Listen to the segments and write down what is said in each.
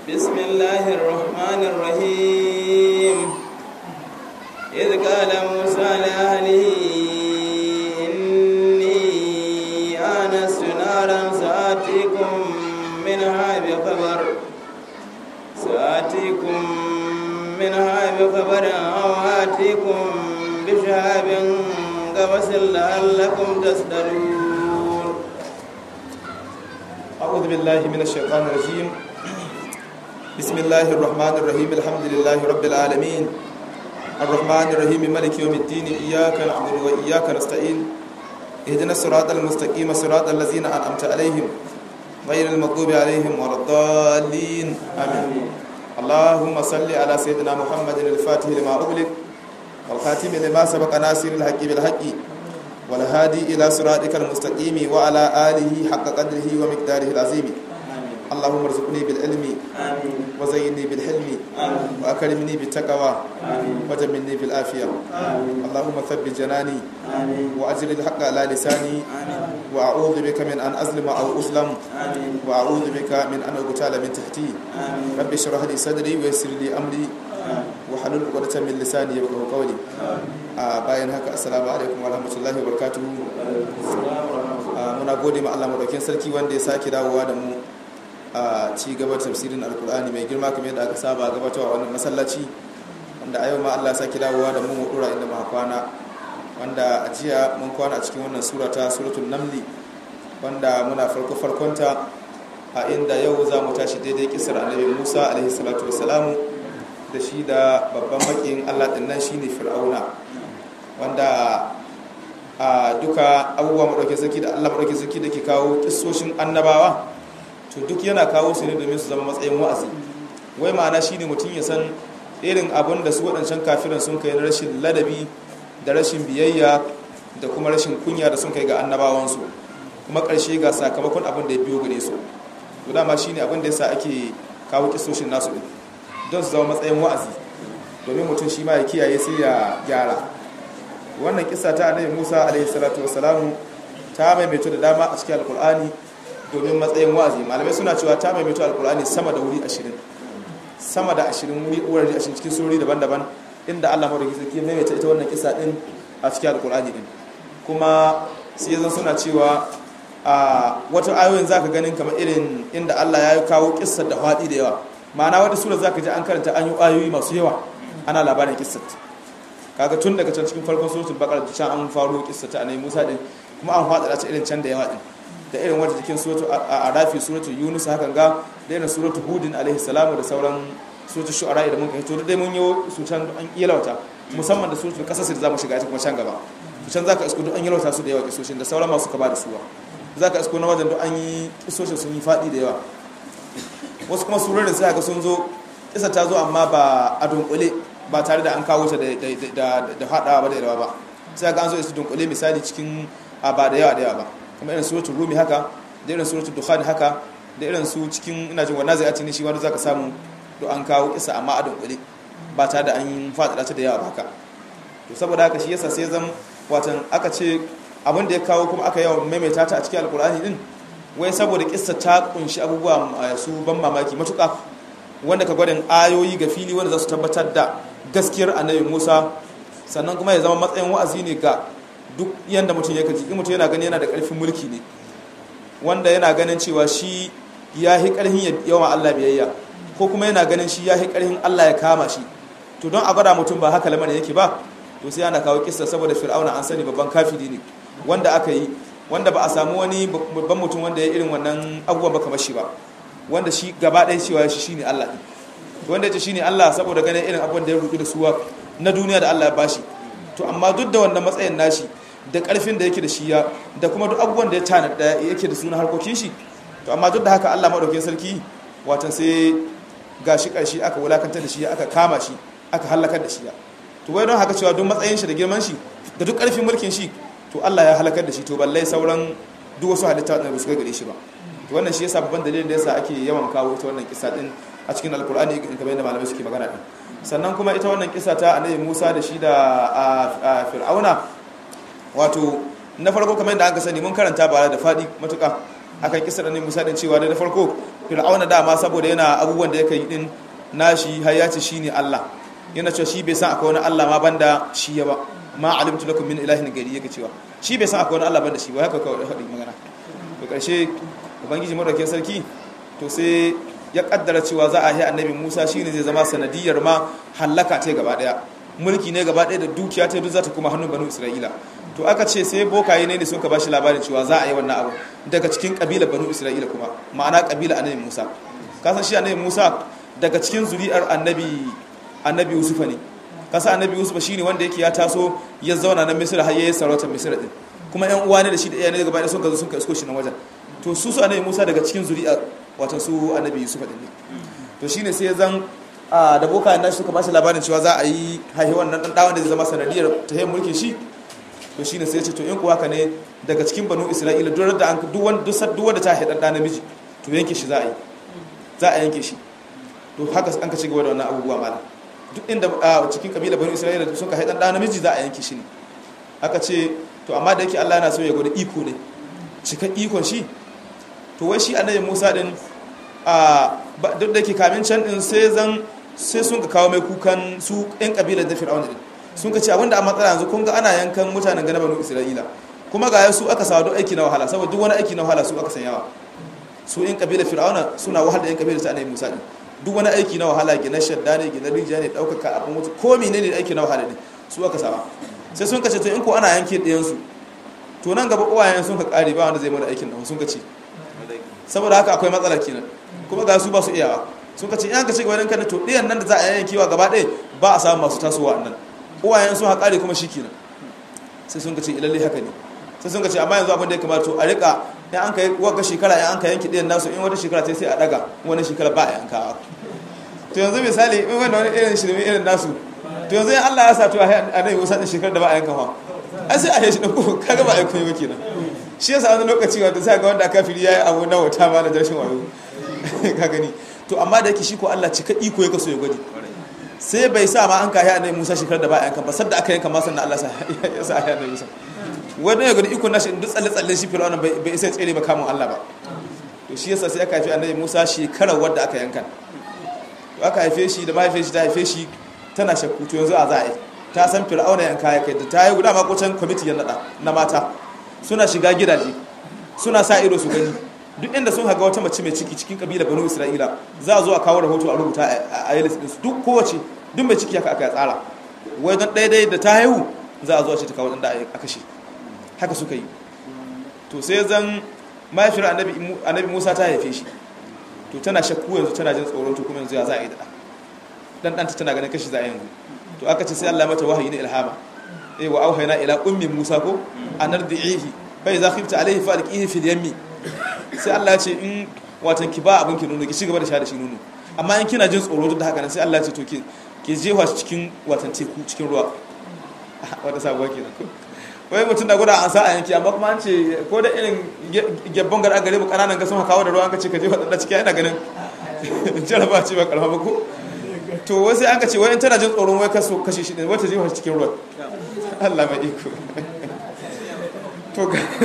بسم الله الرحمن الرحيم إذ قال موسى لأهله إني آنست نارا سآتيكم منها بخبر سآتيكم منها بخبر أو آتيكم بشهاب قبس لعلكم تصدرون أعوذ بالله من الشيطان الرجيم بسم الله الرحمن الرحيم الحمد لله رب العالمين الرحمن الرحيم مالك يوم الدين إياك نعبد وإياك نستعين اهدنا الصراط المستقيم صراط الذين أنعمت عليهم غير المغضوب عليهم ولا الضالين آمين اللهم صل على سيدنا محمد الفاتح لما أغلق والخاتم لما سبق ناصر الحق بالحق والهادي إلى صراطك المستقيم وعلى آله حق قدره ومقداره العظيم اللهم ارزقني بالعلم وزيني بالحلم وأكرمني بالتقوى وجملني بالعافية اللهم ثبت جناني وأجل الحق على لساني وأعوذ بك من أن أظلم أو أظلم وأعوذ بك من أن أغتال من تحتي رب اشرح لي صدري ويسر لي أمري وحلل عقدة من لساني يفقهوا قولي bayan haka assalamu alaikum warahmatullahi wabarakatuh muna gode ma Allah madaukakin sarki wanda ya sake dawowa da mu a ci gaba tafsirin alkur'ani mai girma kamar yadda aka saba gabatarwa wannan masallaci wanda a yau ma Allah ya sake dawowa da mu mu dora inda muka kwana wanda a jiya mun kwana a cikin wannan sura ta suratul namli wanda muna farko farkonta a inda yau za mu tashi daidai kisar annabi Musa alaihi salatu wassalamu da shi da babban makin Allah din nan shine Fir'auna wanda a duka abubuwa madauke sarki da Allah madauke sarki da ke kawo kissoshin annabawa to duk yana kawo su ne domin su zama matsayin wa'azi wai ma'ana shine mutum ya san irin abin da su waɗancan kafiran sun kai na rashin ladabi da rashin biyayya da kuma rashin kunya da sun kai ga annabawansu kuma ƙarshe ga sakamakon abin da ya biyo gare su to dama shine abin da yasa ake kawo kissoshin nasu din don su zama matsayin wa'azi domin mutum shi ma ya kiyaye sai ya gyara wannan kisa ta annabi Musa alaihi salatu wassalamu ta maimaito da dama a cikin alkur'ani domin matsayin wa'azi malamai suna cewa ta maimaito alkur'ani sama da wuri 20 sama da 20 wuri wurare 20 cikin surori daban-daban inda Allah madaukakin sarki maimaita ita wannan kisa din a cikin alkur'ani din kuma sai zan suna cewa a wata ayoyin zaka ganin kamar irin inda Allah ya kawo kissar da faɗi da yawa ma'ana wata sura za ka ji an karanta an yi ayoyi masu yawa ana labarin kissat kaga tun daga can cikin farkon suratul baqara da can an faro kissata annabi Musa din kuma an fada ta irin can da yawa din da irin wata cikin suratul arafi suratul yunus hakan ga da irin suratul hudin alaihi salamu da sauran suratul shu'ara da mun kai to dai mun yi su can an yalauta musamman da suratul qasas da zamu shiga ita kuma can gaba to can zaka isko duk an yalauta su da yawa kisoshin da sauran masu kaba da suwa zaka isko na wajen duk an yi kisoshin sun yi fadi da yawa wasu kuma surorin sai ga sun zo kisa ta zo amma ba a dunkule ba tare da an kawo ta da haɗawa ba da yawa ba sai ga an zo da su dunkule misali cikin ba da yawa da yawa ba kuma irin suratul rumi haka da irin suratul dukhan haka da irin su cikin ina jin wannan zai ne shi wanda zaka samu do an kawo kisa amma a dunkule ba tare da an faɗaɗa ta da yawa ba haka to saboda haka shi yasa sai zan watan aka ce abin da ya kawo kuma aka yawan maimaita ta a cikin alkur'ani din wai saboda kissa ta kunshi abubuwa su ban mamaki matuƙa wanda ka gwadin ayoyi ga fili wanda za su tabbatar da gaskiyar annabi musa sannan kuma ya zama matsayin wa'azi ne ga duk yadda mutum ya kaji mutum yana gani yana da ƙarfin mulki ne wanda yana ganin cewa shi ya yi ƙarfin yawan allah biyayya ko kuma yana ganin shi ya yi ƙarfin allah ya kama shi to don a gwada mutum ba haka lamarin yake ba to sai ana kawo kissa saboda fir'auna an sani babban kafiri ne wanda aka yi wanda ba a samu wani babban mutum wanda ya irin wannan abubuwan ba kamar shi ba wanda shi gaba ɗaya cewa shi shine Allah ɗin wanda ya ce shine Allah saboda ganin irin abubuwan da ya rudu da suwa na duniya da Allah ya bashi to amma duk da wannan matsayin nashi da ƙarfin da yake da shi ya da kuma duk abubuwan da ya tana da yake da suna harkokin shi to amma duk da haka Allah madaukakin sarki watan sai gashi ƙarshe aka wulakantar da shi aka kama shi aka halakar da shi ya to wai don haka cewa duk matsayin shi da girman shi da duk ƙarfin mulkin shi to Allah ya halakar da shi to balle sauran duk wasu halitta da ba su kai gare shi ba to wannan shi yasa babban dalilin da yasa ake yawan kawo ita wannan kisa din a cikin alkur'ani kamar yadda malamai suke magana din sannan kuma ita wannan kisa ta annabi Musa da shi da Fir'auna wato na farko kamar yadda aka sani mun karanta ba da fadi matuka akan kisar annabi Musa din cewa da farko fir'auna dama saboda yana abubuwan da yake yi din nashi har ya ce shine Allah yana cewa shi bai san akwai wani Allah ma banda shi ya ba ma alimtu lakum min ilahin gari yake cewa shi bai san akwai wani Allah banda shi ba haka kawai faɗi magana to karshe ubangiji madaukakin sarki to sai ya kaddara cewa za a yi annabi Musa shine zai zama sanadiyar ma hallaka ta gaba daya mulki ne gaba daya da dukiya ta duk za ta kuma hannun banu Isra'ila to aka ce sai bokaye ne ne sun ka bashi labarin cewa za a yi wannan abu daga cikin kabila banu Isra'ila kuma ma'ana kabila annabi Musa kasan shi annabi Musa daga cikin zuri'ar annabi annabi Yusufa ne kasa annabi Yusufa shine wanda yake ya taso ya zauna na Misra har yayin sarautar Misra din kuma ƴan uwa ne da shi da iyaye ne gaba ɗaya sun ka zo sun ka isko shi nan wajen to su su annabi Musa daga cikin zuri'ar wato su annabi Yusufa din ne to shine sai ya zan da boka nan suka ba shi labarin cewa za a yi haihuwan nan dan dawon da zai zama sanadiyar ta yin mulkin shi to shine sai ya ce to in kuwa ka ne daga cikin banu Isra'ila duk da an duk wanda duk wanda ta haidan da namiji to yanke shi za a yi za a yanke shi to haka an ka ci gaba da wannan abubuwa malam duk inda a cikin kabila bani isra'ila da suka haidan da namiji za a yanke shi ne aka ce to amma da yake Allah yana so ya gwada iko ne cika ikon shi to wai shi annabi Musa din a duk da yake kamin can din sai zan sai sun ka kawo mai kukan su ɗan kabilar da fir'auna din sun ka ce abinda a matsala yanzu kun ga ana yankan mutanen gana bani isra'ila kuma ga su aka sawa duk aiki na wahala saboda duk wani aiki na wahala su aka sanyawa su in kabilar fir'auna suna wahal da yan kabilar ta annabi Musa din duk wani aiki na wahala gina shadda ne gina rijiya ne daukaka abin mutu ko menene aiki na wahala ne su aka saba sai sun kace to in ko ana yanke ɗayan su to nan gaba uwayen sun ka kare ba wanda zai mana aikin nan sun kace saboda haka akwai matsala kenan kuma ga su ba su iyawa sun kace in ka ce gaban kan to ɗayan nan da za a yankewa gaba ɗaya ba a samu masu tasowa nan uwayen sun haƙare kuma shikenan sai sun kace ilalle haka ne sai sun kace amma yanzu abin da ya kamata to a rika in an kai wagga shekara in an ka yanki ɗayan nasu in wata shekara sai a daga wani shekara ba a yankawa to yanzu misali in wanda wani irin shirme irin nasu to yanzu in Allah ya sa to a nan wasu ɗin shekarar da ba a yankawa ai sai a yi shi ɗauko kaga ba a yankan yi kenan shi yasa wani lokaci wanda sai ga wanda kafiri ya yi abu na wata ma da jashin wayo ka gani to amma da yake shi ko Allah cika iko ya kaso ya gwadi sai bai sa ma an kayi annabi Musa shekarar da ba a yankan ba sadda aka yanka ma sannan Allah ya sa a annabi Musa wani ya gani ikon nashi duk tsalle-tsalle shi fir'auna bai isa tsere ba kamun Allah ba to shi yasa sai aka haifi annabi Musa shekarar wadda aka yankan to aka haife shi da mahaifin shi ta haife shi tana shakku to yanzu a za a yi ta san fir'auna yanka ya kai da ta yi guda makocin kwamiti ya nada na mata suna shiga gidaje suna sa ido su gani duk inda sun haga wata mace mai ciki cikin kabila banu isra'ila za a zo a kawo rahoto a rubuta a yi listin su duk kowace duk mai ciki haka aka tsara wai don daidai da ta haihu za a zo a ce ta kawo ɗan da a kashe haka suka yi to sai zan mahaifiyar annabi musa ta haife shi to tana shakku yanzu tana jin tsoron to kuma yanzu ya za a yi da dan ɗanta tana ganin kashi za a yanzu to aka ce sai allah mata wahayi na ilhama eh wa auhayna ila ummi musa ko anardihi fa idza khifta alayhi fa alqihi fil yammi sai allah ya ce in watan ki ba abin ki nono ki ci gaba da sha da shi nono amma in kina jin tsoro duk da haka nan sai allah ya ce to ki ki jefa shi cikin watan teku cikin ruwa wata sabuwa kenan ko wai mutum da guda an sa a yanki amma kuma an ce ko da irin gyabban gara gare mu kananan ga sun kawo da ruwa an ka ce ka je wadanda ciki yana ganin jaraba ce ba karama ba ko to wasu an ka ce wai in tana jin tsoron wai kaso kashe shi ne wata je wata cikin ruwa Allah mai iko to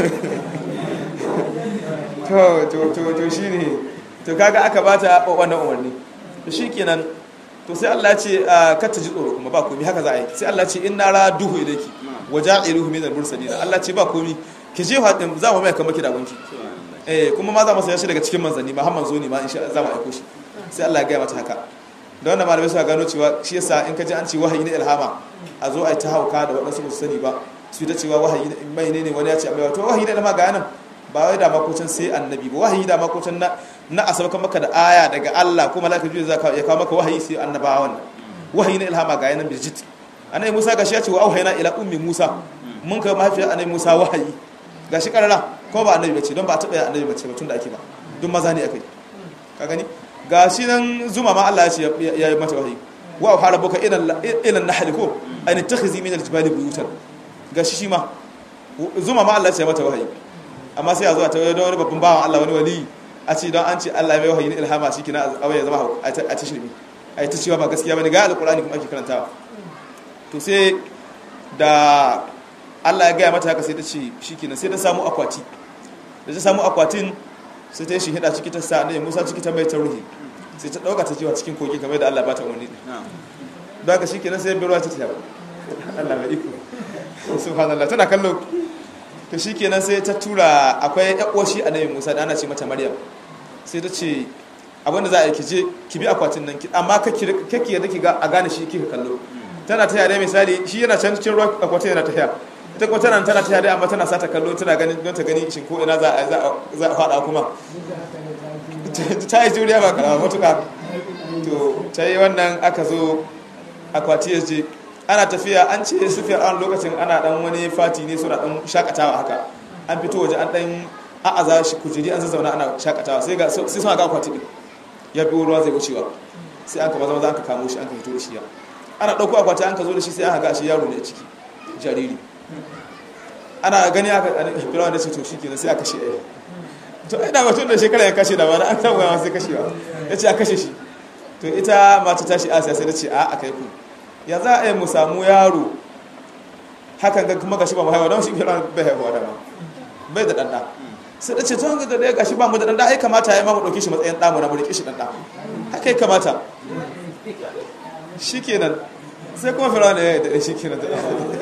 to to to to shine to kaga aka bata wannan umarni to shikenan to sai Allah ya ce kar ta ji tsoro kuma ba komai haka za a yi sai Allah ya ce inna raduhu ilayki waja'iluhu min al-mursalin Allah ce ba komi ki je hadin za mu mai kamar ki da gunki eh kuma ma za mu saya shi daga cikin manzanni ma har manzo ne ma insha Allah za mu aiko shi sai Allah ya ga mata haka da wannan malamai suka gano cewa shi yasa in ka ji an ce wahayi na ilhama a zo a yi ta hauka da waɗansu ba su sani ba su ta cewa wahayi mai ne ne wani ya ce amma to wahayi na ilhama ga nan ba wai da makocin sai annabi ba wahayi da makocin na na asabaka maka da aya daga Allah ko malaka jibril zaka ya kawo maka wahayi sai annabawa wannan wahayi na ilhama ga yanan bijit annabi Musa gashi ya ce wa auhayna ila ummi Musa mun kai mahaifiyar annabi Musa wahayi gashi karara ko ba annabi bace don ba a taba annabi bace ba tun da ake ba duk maza ne akai ka gani gashi nan zuma ma Allah ya ce ya yi mata wahayi wa auha rabbuka ila ila nahl ko an takhizi min aljibali buyutan gashi shi ma zuma ma Allah ya ce mata wahayi amma sai a zo a tawaye don wani babban bawan Allah wani wali a ce don an ce Allah mai wahayi na ilhama shi kina a ya zama a ta shirmi a ta cewa ba gaskiya bane ga alqur'ani kuma ake karantawa to sai da Allah ya gaya mata haka sai ta ce shi kenan sai ta samu akwati da ta samu akwatin sai ta yi shi hida ciki ta sa annabi Musa ciki ta mai ta ruhi sai ta dauka ta jiwa cikin kogi kamar da Allah ba ta umarni don haka shikenan sai bai ruwa ta tafi Allah mai iko subhanallah tana kallo to shikenan sai ta tura akwai yakoshi annabi Musa da ana ce mata Maryam sai ta ce abinda za a yi ki je ki bi akwatin nan amma kake yadda ki ga a gane shi kika kallo tana ta yare misali shi yana can cikin ruwa akwatin yana ta yaya ita kuma tana tana ta yare amma tana sata kallo tana ganin don ta gani shin ko ina za a za a fada kuma ta yi juriya ba karama matuka to ta yi wannan aka zo akwati ya je ana tafiya an ce su an lokacin ana dan wani fati ne suna dan shakatawa haka an fito waje an dan a'aza shi kujeri an zazzauna ana shakatawa sai ga sai suna ga akwati din ya biyo ruwa zai wucewa sai an ka maza maza an ka kamo shi an ka fito da shi ya ana ɗauko akwati an ka zo da shi sai aka ga shi yaro ne a ciki jariri ana gani aka firawa da ce to shi kenan sai aka kashe ɗaya to ina mutum da shekara ya kashe da wani an samu yawa sai kashewa ya ce a kashe shi to ita mata tashi asiya sai ta ce a aka yi ku ya za a yi mu samu yaro hakan ga kuma gashi ba mu haihuwa don shi firawa bai haihuwa da ma bai da ɗanɗa sai da ce to hanga da ya gashi ba mu da ɗanɗa ai kamata ya yi ma mu ɗauki shi matsayin ɗamu na mu riƙe shi ɗanɗa haka ya kamata shi kenan sai kuma firawa ya yi da shi kenan da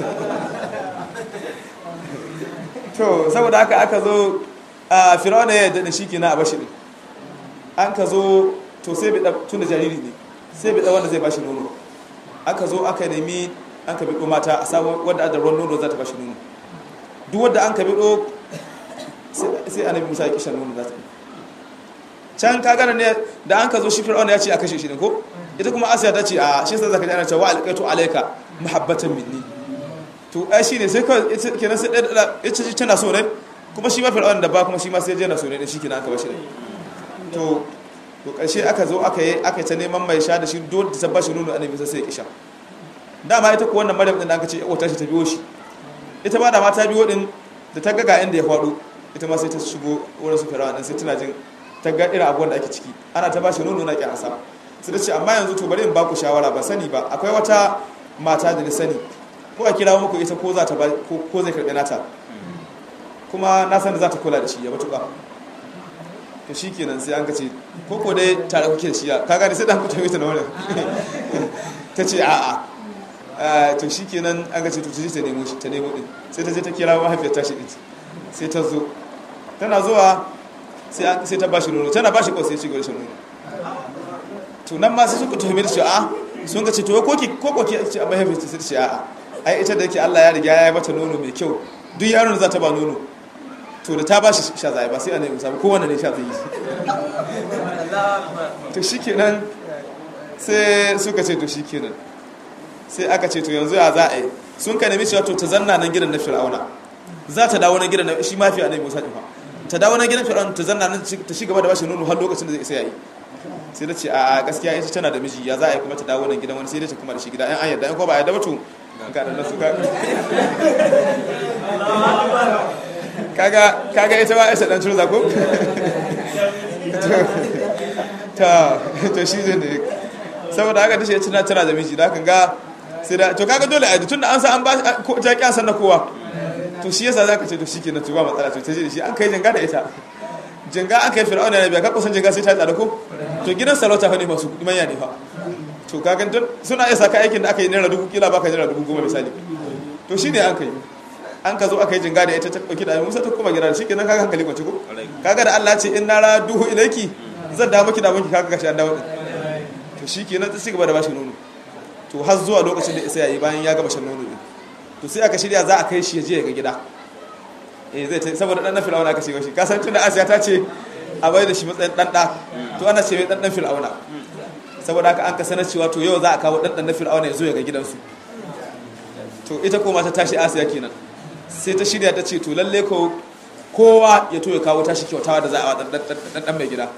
to saboda haka aka zo a firawuna ya yadda shi kenan a bashi ne an ka zo to sai bida tun da jariri ne sai bida wanda zai bashi nono aka zo aka nemi an ka bido mata a samu wadda da ruwan nono za ta bashi nono duk wadda an ka bido sai annabi musa ya kishan nono za ta can ka gana ne da an ka zo shi firawuna ya ce a kashe shi ne ko ita kuma asiya ta ce a shi sai zaka ji ana cewa alqaitu alayka muhabbatan minni to ai shine sai kawai kenan sai ɗaya ita ce tana so ne kuma shi ma fir'aun da ba kuma shi ma sai je na so ne shi kenan aka bashi ne to to ƙarshe aka zo aka yi aka ta neman mai sha da shi dole ta bashi nono annabi sai ya kisha dama ita ko wannan maryam din da aka ce wata shi ta biyo shi ita ba da ma ta biyo din da ta ga ga inda ya faɗo ita ma sai ta shigo wurin su fir'aun din sai tana jin ta ga irin abubuwan da ake ciki ana ta bashi nono na kyansa sai ta ce amma yanzu to bari in ba ku shawara ba sani ba akwai wata mata da ni sani ko a kira muku ita ko za ta ko zai karɓi nata kuma na san da za ta kula da shi ya matuƙa to shi kenan sai an kace ko ko dai tare kuke da shi ya ka gani sai dan ku tafi ta na wurin ta ce a'a to shi kenan an kace to ta je ta nemo shi ta nemo din sai ta je ta kira mahaifiyar tashi din sai ta zo tana zuwa sai ta bashi nono tana bashi ko sai ci gaba da nono to nan ma sai suka tuhumi da shi a sun ka ce to ko ki ko ko ki ce a mahaifiyar ta ce a'a ai ita da yake Allah ya riga ya yi mata nono mai kyau duk yaron da za ta ba nono to da ta ba shi sha zai ba sai ana yi musamman kowane ne sha zai yi to shi kenan sai suka ce to shi kenan sai aka ce to yanzu ya za a yi sun ka nemi cewa to ta zanna nan gidan na fir'auna za ta dawo na gidan na shi mafi annabi musa ɗin ta dawo na gidan fir'auna ta zanna nan ta shi gaba da bashi nono har lokacin da zai isa yayi sai da ce a gaskiya ita tana da miji ya za a yi kuma ta dawo nan gidan wani sai da ta kuma da shi gida yan an yadda yan ko ba a yadda ba to ga da nasu kaga kaga ita ba isa dan turza ko ta to shi ne saboda haka tace tana tana da miji da kan ga sai da to kaga dole a tunda an sa an ba ko ta kyan san na kowa to shi yasa zaka ce to shikenan to ba matsala to ta je da shi an kai janga da ita janga an kai fir'auna ne biya ka kusan janga sai ta tsada ko to gidan sarauta fa ne masu kudi manya ne fa to kaga suna iya saka aikin da aka yi naira dubu kila baka naira dubu goma misali to shine an kai an ka zo aka yi jinga da ita ta ɗauki da musa ta kuma gida shi kenan kaga hankali kwanci ko kaga da Allah ce in nara duhu ilaiki zan da miki da miki kaga gashi an dawo to shi kenan ta cigaba da bashi nono to har zuwa lokacin da isa yayi bayan ya gama shan nono din to sai aka shirya za a kai shi ya je ga gida eh zai ta saboda dan fir'auna aka ce shi ka san tunda Asiya ta ce a bai da shi matsayin dan da to ana ce mai dan dan fir'auna saboda haka an ka sanar cewa to yau za a kawo dan dan fir'auna ya zo ya ga gidansu to ita ko mata tashi Asiya kenan sai ta shirya ta ce to lalle ko kowa ya to ya kawo tashi kyautawa da za a wa dan mai gida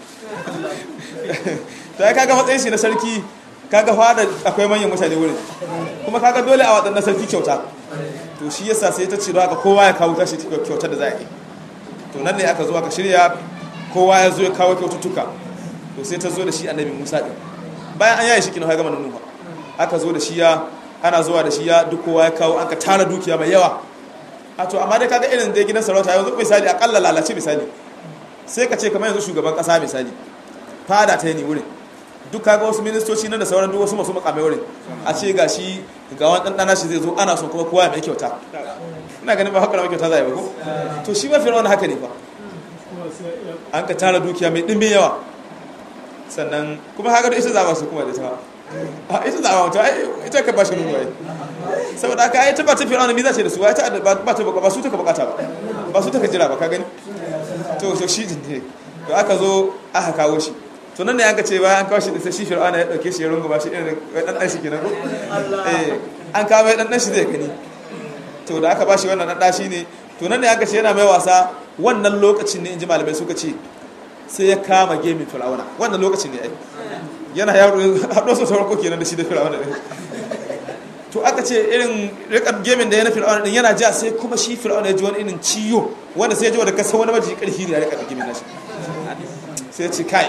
ta kaga matsayin shi na sarki kaga fada akwai manyan mutane wurin kuma kaga dole a waɗannan sarki kyauta to shi yasa sai ta ce da haka kowa ya kawo tashi kyautar da za a yi to nan ne aka zo aka shirya kowa ya zo ya kawo kyaututtuka to sai ta zo da shi annabi musa ɗin bayan an yaye shi kina gama nunuwa aka zo da shi ya ana zuwa da shi ya duk kowa ya kawo an ka tara dukiya mai yawa a to amma dai kaga irin dai gidan sarauta yanzu misali akalla lalace misali sai ka ce kamar yanzu shugaban kasa misali fada ta yi ne wurin duk kaga wasu ministoci nan da sauran duk wasu masu makamai wurin a ce ga shi ga wani ɗanɗana shi zai zo ana son kuma kowa mai kyauta ina ganin ba haka mai kyauta za a yi ba ko to shi ba fir'auna haka ne fa an ka tara dukiya mai ɗimbin yawa sannan kuma haka da ita za ba su kuma da ta a ita za ba ta ita ka ba shi nuna yi saboda aka yi ta ba ta fir'auna mi za ce da su ba ta ba ta ba su ta ka bukata ba ba su ta ka jira ba ka gani to so shi ne to aka zo aka kawo shi to nan ne an ka ce bayan an kawo shi da sai shi fir'auna ya dauke shi ya rungu ba shi irin dan dan shi kenan ko eh an kawo dan dan shi zai gani to da aka ba shi wannan dan shi ne to nan ne an ka ce yana mai wasa wannan lokacin ne inji malamai suka ce sai ya kama gemin fir'auna wannan lokacin ne ai yana yaro haɗo su sauran ko kenan da shi da fir'auna din to aka ce irin rikar gemin da ya na fir'auna din yana ja sai kuma shi fir'auna ya ji wani irin ciyo wanda sai ya ji wanda kasa wani maji karfi ne ya rikar gemin nashi sai ya ce kai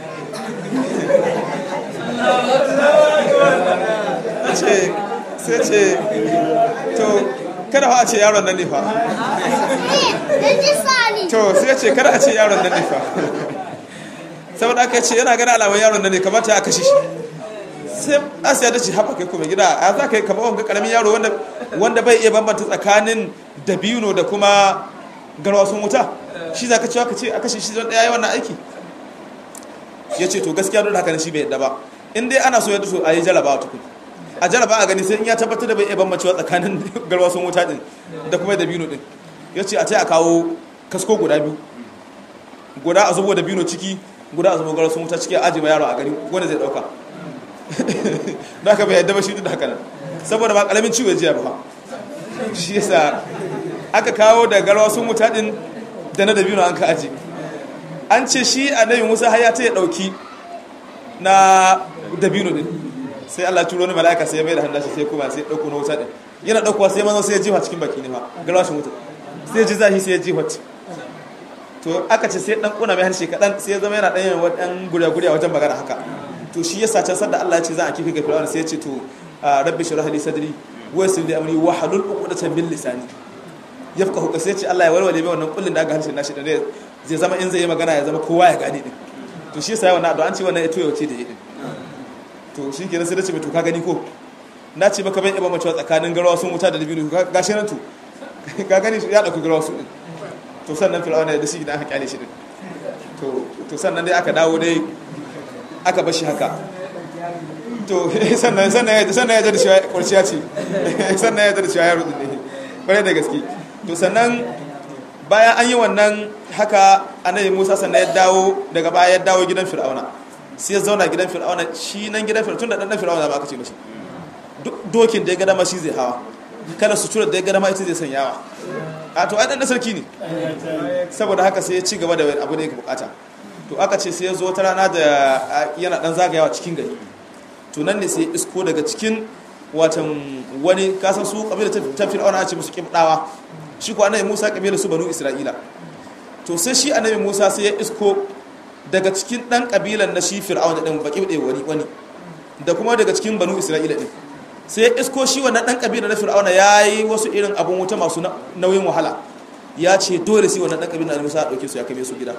sai ce to kada a ce yaron nan ne fa to sai ya ce kada a ce yaron nan ne fa saboda aka ce yana gani alamar yaron nan ne kamata a kashe shi sai asiya ta ce haɓa kai kuma gida a za ka yi kama wanga ƙaramin yaro wanda bai iya bambanta tsakanin dabino da kuma garwasun wuta shi za ka cewa ka ce a kashe shi don ɗaya yi wannan aiki ya ce to gaskiya don haka shi bai yadda ba in dai ana so yadda so a yi jaraba a tukun a jaraba a gani sai in ya tabbatar da bai iya bambancewa tsakanin garwasun wuta din da kuma dabino din ya ce a ce a kawo kasko guda biyu guda a zubo dabino ciki guda a zubo garwasun wuta ciki a ajiye yaro a gari wanda zai ɗauka da aka bai yadda ba shi da haka nan saboda ba kalamin ciwo jiya ba shi yasa aka kawo da garwa sun wuta din da na dabino an ka aji an ce shi annabi musa har ya ta ya dauki na dabino din sai Allah turo ni mala'ika sai ya mai da hannun shi sai kuma sai ya dauko na wuta din yana daukowa sai manzo sai ya jiwa cikin baki ne fa garwa sun wuta sai ya ji zahi sai ya jiwa to aka ce sai dan kuna mai harshe kadan sai ya zama yana dan yin wadan guriya-guriya wajen magana haka to shi yasa can sadda Allah ya ce za a kifi ga fir'auna sai ya ce to rabbi shrah li sadri wa yassir li amri wa halul uqdatan min lisani yafqahu ka sai ya ce Allah ya walwale mai wannan kullun da aka harshen nashi da zai zama in zai yi magana ya zama kowa ya gane din to shi yasa wannan addu'a an ce wannan ya toyo ce da yi din to shi kenan sai da ce to ka gani ko na ce maka ban iba macewa tsakanin garawa sun wuta da libinu gashi nan to ka gani ya dauki garawa su din to sannan fir'auna ya da shi idan aka kyale shi din to to sannan dai aka dawo dai aka bashi haka to sannan sannan sannan ya da shi kurciya ce sannan ya da shi yaro din ne kwarai da gaske to sannan bayan an yi wannan haka annabi Musa sannan ya dawo daga baya ya dawo gidan Fir'auna sai ya zauna gidan Fir'auna shi nan gidan Fir'auna tunda dan Fir'auna ba aka ce mashi duk dokin da ya ga dama shi zai hawa kada sutura da ya ga dama ita zai sanyawa a to ai dan sarki ne saboda haka sai ya ci gaba da abu da yake bukata to aka ce sai ya zo wata rana da yana dan zagayawa cikin gari to nan ne sai isko daga cikin watan wani kasan su kabila ta fir'auna ce musu kibdawa shi ko annabi Musa kabila su banu Isra'ila to sai shi annabi Musa sai ya isko daga cikin dan kabilan na shi fir'auna din baki da wani wani da kuma daga cikin banu Isra'ila din sai ya isko shi wannan dan kabila na fir'auna yayi wasu irin abun wuta masu nauyin wahala ya ce dole sai wannan dan kabila na Musa ya dauke su ya kame su gida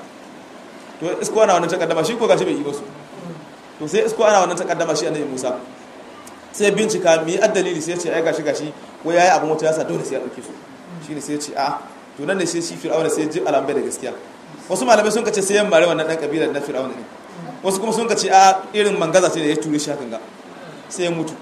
to isko ana wannan takaddama shi ko gashi bai yi ba su to sai isko ana wannan takaddama shi annabi Musa sai bincika mi addalili sai ya ce ai gashi gashi ko yayi abun wata yasa dole sai ya dauke su shine sai ya ce a to nan ne sai shi fir'auna sai ya ji alambai da gaskiya wasu malamai sun kace sai ya mare wannan dan kabilar na fir'auna ne wasu kuma sun kace a irin mangaza sai da ya ture shi hakan ga sai ya mutu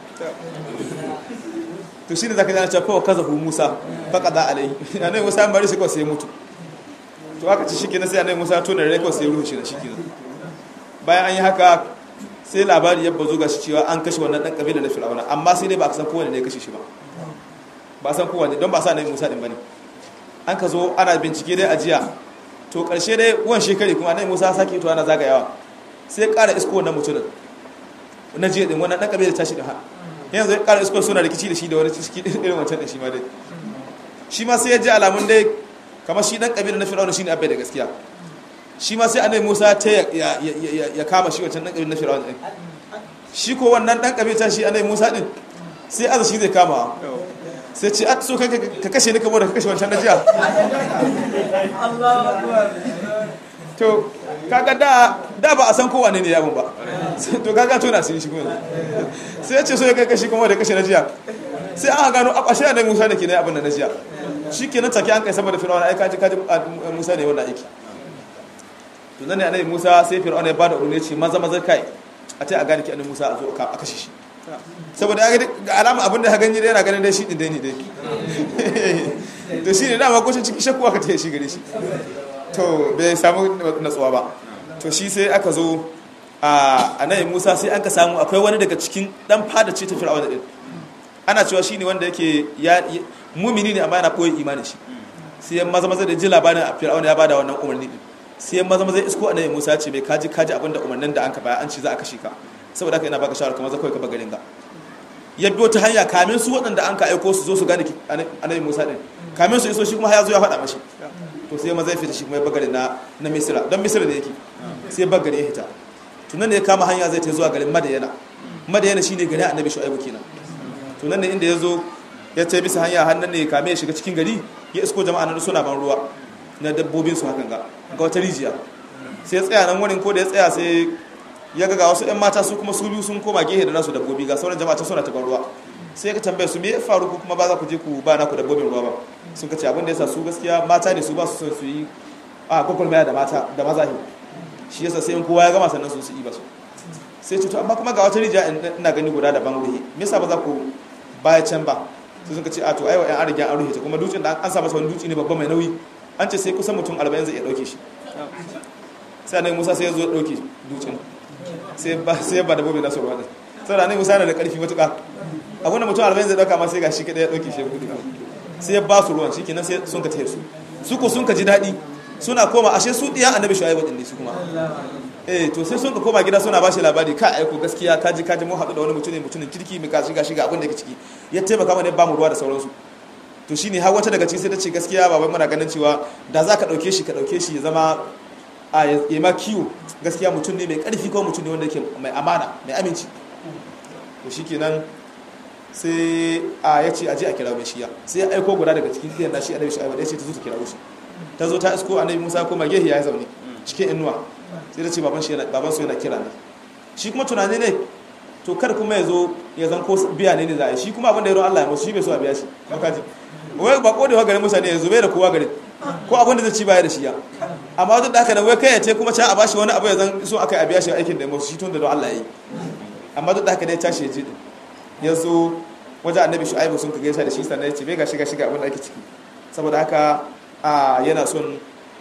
to shine zaka ji cewa fa kazahu Musa faqada alai annabi Musa ya mare shi ko sai ya mutu to aka ci shikenan sai annabi Musa to da rai ko sai ya rushe shi shikenan bayan an yi haka sai labari ya bazo ga shi cewa an kashe wannan dan kabila na Fir'auna amma sai dai ba ka san kowanne ne ya kashe shi ba ba san kowanne don ba sa annabi Musa din bane an ka zo ana bincike dai a jiya to karshe dai wan shekari kuma annabi Musa sake to ana zagayawa sai ƙara isko wannan mutumin na jiya din wannan dan kabila tashi da ha yanzu ya ƙara isko suna rikici da shi da wani ciki irin wancan da shi ma dai shi ma sai ya ji alamun dai kamar shi dan kabila na Fir'auna shine abbai da gaskiya shi ma sai annabi Musa ta ya kama shi wancan dan kabila na Fir'auna din shi ko wannan dan kabila shi annabi Musa din sai aza shi zai kama sai ce at so ka kashe ni kamar da ka kashe wancan na jiya to kaga da da ba a san kowa ne ne yabon ba to kaga tona sun shi kuma sai ya ce so ya kai kashi kuma da kashi na jiya sai an gano a ƙashe da musa da ke na abin da na jiya shi ke nan take an kai saboda fir'auna ai kaji kaji musa ne wannan aiki to nan ne annabi musa sai fir'auna ya bada umarni ce maza maza kai a tai a gane ki annabi musa a zo a kashe shi saboda ya ga alama abin da ya gani dai yana ganin dai shi din dai ne dai to shi ne dama kushin ciki shakku aka taya shi gare shi to bai samu natsuwa ba to shi sai aka zo a annabi musa sai an ka samu akwai wani daga cikin dan fada ce ta fir'auna din ana cewa shi ne wanda yake ya mumini ne amma yana koyi imanin shi sai maza maza da ji labarin a fir'auna ya bada wannan umarni din sai maza maza isko annabi musa ce bai kaji kaji abin da umarnin da an ka baya an ce za a kashe ka saboda haka yana baka shawara kamar za kawai ka bar garin ga ya biyo ta hanya kamin su waɗanda an ka aiko su zo su gane annabi musa din kamin su iso shi kuma ya zo ya faɗa mashi to sai maza ya fita shi kuma ya bagare na na misira don misira ne yake sai ya bagare ya hita tunan ne ya kama hanya zai ta zuwa garin madayana madayana shine gari annabi shu'aibu kenan tunan ne inda ya zo ya ta bisa hanya hannun ne kame ya shiga cikin gari ya isko jama'a nan suna ban ruwa na dabbobin su hakan ga ga wata rijiya sai ya tsaya nan wurin ko da ya tsaya sai ya ga wasu 'yan mata su kuma su biyu sun koma gehe da nasu dabbobi ga sauran jama'a suna ta ban ruwa sai ka tambaye su me ya faru ko kuma ba za ku je ku ba naku dabbobin ruwa ba sun ka ce abin da yasa su gaskiya mata ne su ba su son su yi a kwakwalmaya da mata da maza ne shi yasa sai in kowa ya gama sannan su su yi ba su sai ce to amma kuma ga wata rijiya ina gani guda da ban ruhi me yasa ba za ku baya can ba sai sun ka ce a to ai wa yan an riga an ruhe ta kuma dutsen da an sa masa wani dutse ne babba mai nauyi an ce sai kusan mutum 40 zai iya dauke shi sai annabi Musa sai ya zo ya dauke dutsen sai ba sai ba da bobe na sorwa din sai annabi Musa yana da karfi matuƙa abin da mutum 40 zai dauka ma sai ga shi kadai ya dauke shi gudu sai ya ba su ruwan shikenan sai sun ka tafi su su ko sun ka ji daɗi suna koma ashe su diyan annabi Shu'aibu din ne su kuma eh to sai sun ka koma gida suna bashi labari ka aiko gaskiya kaji kaji mun haɗu da wani mutum ne mutumin kirki mai kashi gashi ga abin da yake ciki ya taimaka mana ba mu ruwa da sauransu to shine har wata daga ciki sai ta ce gaskiya babai muna ganin cewa da za ka ɗauke shi ka ɗauke shi ya zama a ya ma kiwo gaskiya mutum ne mai ƙarfi ko mutum ne wanda yake mai amana mai aminci to shikenan sai a ya ce aje a kira mai shiya sai ya aiko guda daga cikin ɗiyan nashi annabi shu'aibu ya ce ta zo ta kira shi ta zo ta isko annabi musa ko gehe ya zaune cikin inuwa sai ta ce baban shi baban su yana kira ne shi kuma tunani ne to kar kuma ya zo ya zan ko biya ne ne za a yi shi kuma abin da ya Allah ya musu shi bai so a biya shi makaji wai ba ko da garin mutane yanzu bai da kowa garin ko abin da zai ci baya da shi ya amma duk da haka nan wai kai ya ce kuma can a bashi wani abu ya zan so aka a biya shi aikin da musu shi tun da don Allah ya yi amma duk da haka ne tashi ya ji din ya zo wajen annabi shu'aibu sun kage da shi sannan ya ce bai ga shiga shiga abin da ake ciki saboda haka a yana son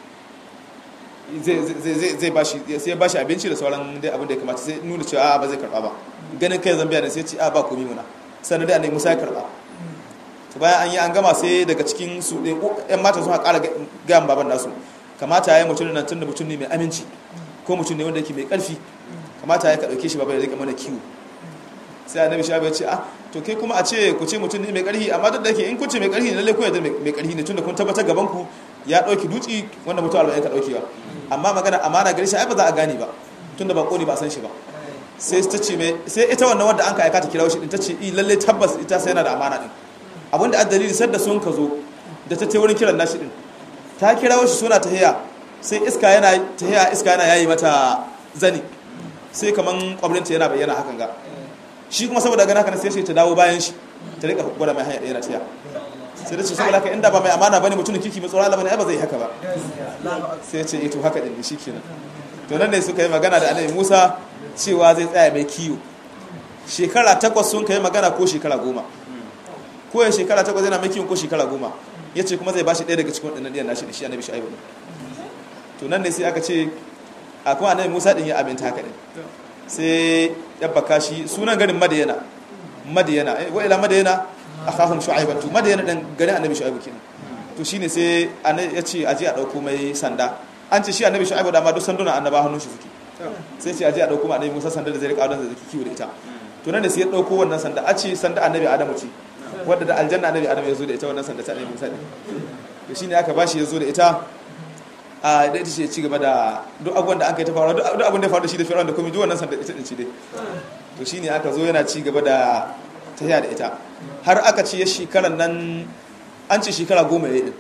zai bashi sai bashi abinci da sauran dai abin da ya kamata sai nuna cewa ba zai karba ba ganin kai zambiya ne sai ce a ba komi muna sannan dai annabi Musa ya karba to bayan an yi an gama sai daga cikin su ɗin ƴan mata sun ƙara ga baban nasu kamata ya yi mutum nan tun da mutum ne mai aminci ko mutum ne wanda yake mai ƙarfi kamata ya ka ɗauke shi baba ya rika mana kiwo sai annabi shabi ya ce a to kai kuma a ce ku ce mutum ne mai ƙarfi amma duk da yake in kun ce mai ƙarfi ne lalle ku yadda mai ƙarfi ne tunda kun tabbatar gaban ku ya ɗauki duci wanda mutum arba'in ka ɗaukewa amma magana amana gari shi ai ba za a gane ba tunda ba ƙoni ba a san shi ba sai ta ce mai sai ita wannan wanda an ka aika ta kira shi din ta ce i lalle tabbas ita sai yana da amana din abinda a dalili sadda sun ka zo da ta ce wurin kiran nashi din ta kira shi suna tahiya sai iska yana tahiya iska yana yayi mata zani sai kaman kwabrinta yana bayyana hakan ga shi kuma saboda gana haka sai shi ta dawo bayan shi ta rika gwada mai hanya ɗaya na tiya sai da ce saboda haka inda ba mai amana bane mutumin kirki mai tsoron Allah bane ai ba zai haka ba sai ya ce eh to haka din shi kenan to nan ne suka yi magana da Annabi Musa cewa zai tsaya mai kiyo shekara takwas sun kai magana ko shekara goma ko ya shekara takwas yana mai kiyo ko shekara goma ya ce kuma zai bashi ɗaya daga cikin waɗannan ɗiyan nashi da shi Annabi Shu'aibu to nan ne sai aka ce a kuma Annabi Musa din ya aminta haka din sai ya baka shi sunan garin Madiyana Madiyana wa ila Madiyana akhahum shu'aiban to madayana dan gari annabi shu'aibu kenan to shine sai ya ce aje a dauko mai sanda an ce shi annabi shu'aibu da ma duk sanduna annaba hannun shi suke sai ce aje a dauko mai annabi Musa sanda da zai rika don zai kiwo da ita to nan da sai ya dauko wannan sanda a ce sanda annabi Adamu ce wadda da aljanna annabi Adamu ya zo da ita wannan sanda ta annabi Musa ne to shine aka bashi ya zo da ita a da ita ce ci gaba da duk abubuwan da aka yi ta faru duk abin da ya faru da shi da fir'aun da komai duk wannan sanda ita din ce dai to shine aka zo yana ci gaba da tafiya da ita har aka ce ya shekarar nan an ce shekara goma ya yi